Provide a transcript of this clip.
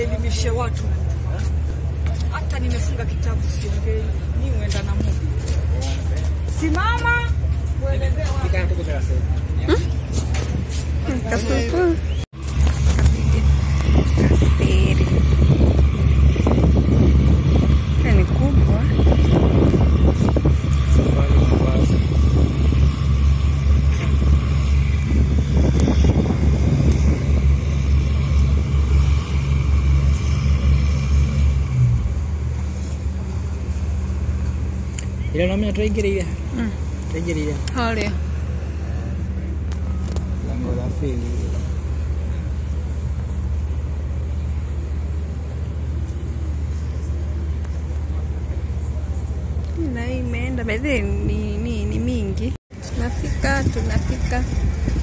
nielimishe watu. Hata nimefunga kitabu siongei, ni uenda na Mungu. Simama uelezee watu. Kasuku. Kasiri. Hii ni kubwa. ira nomenya tũraingĩrĩire Mm. tũraingĩrĩire Harĩa. lango la feri Na hii imeenda by the way, ni, ni, ni mingi. Tunafika, tunafika.